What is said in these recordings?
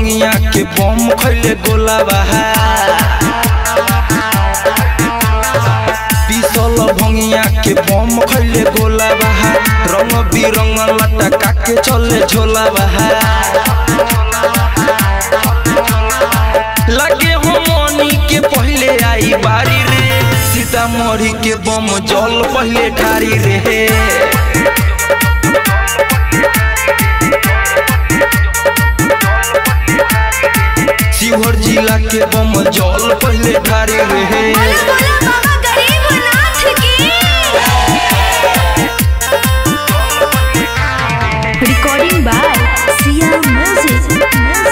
भंगिया के बम खैले गोला बहा पिसल भंगिया के बम खैले गोला बहा रंग बिरंग लटका के चले झोला बहा लगे हो मनी के पहले आई बारी रे सीतामढ़ी के बम जल पहले ठारी रे शिवहर जिला के बम जल पहले ठारी रे बोला बोला बाबा गरीबनाथ की रिकॉर्डिंग बाय सिया म्यूजिक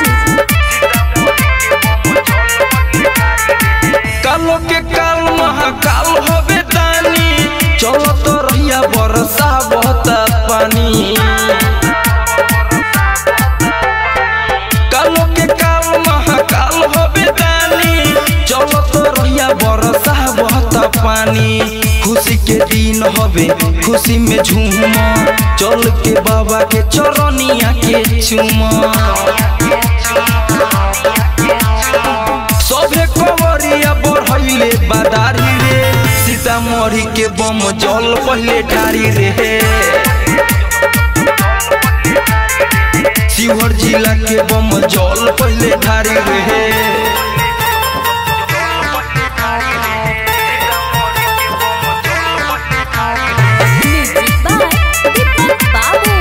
कालो के काल महाकाल हवे दानी चलो तो रहिया बरसा बहता पानी कालो के काल महाकाल हवे दानी चलो तो रहिया बरसा बहता पानी खुशी के दिन हवे खुशी में झूम चल के बाबा के चरनिया के चूम सभे कवरिया बढ़ैले बादारी रे सीतामढ़ी के बम जल पहले ठारी रे शिवहर जिला के बम जल पहले ठारी रे म्यूजिक बाय दीपक बाबू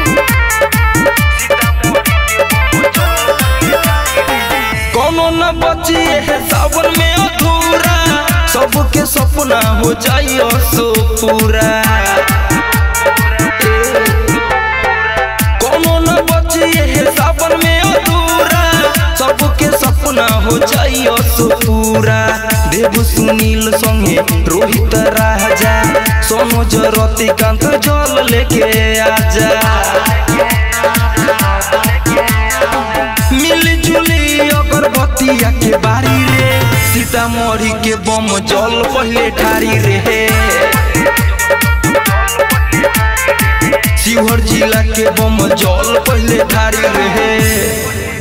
कोनो न बची है सावन में अधूरा सबके सपना हो जाइयो सो पूरा कोनो न बची है सावन में अधूरा सबके सपना हो जाइयो सो पूरा देव सुनील संगे रोहित राजा सोनो जरती कांत जल लेके आजा मिली जुली अगरबत्तिया के बारी रे सीतामढ़ी के बम जल पहले ठारी रे शिवहर जिला के बम जल पहले ठारी रे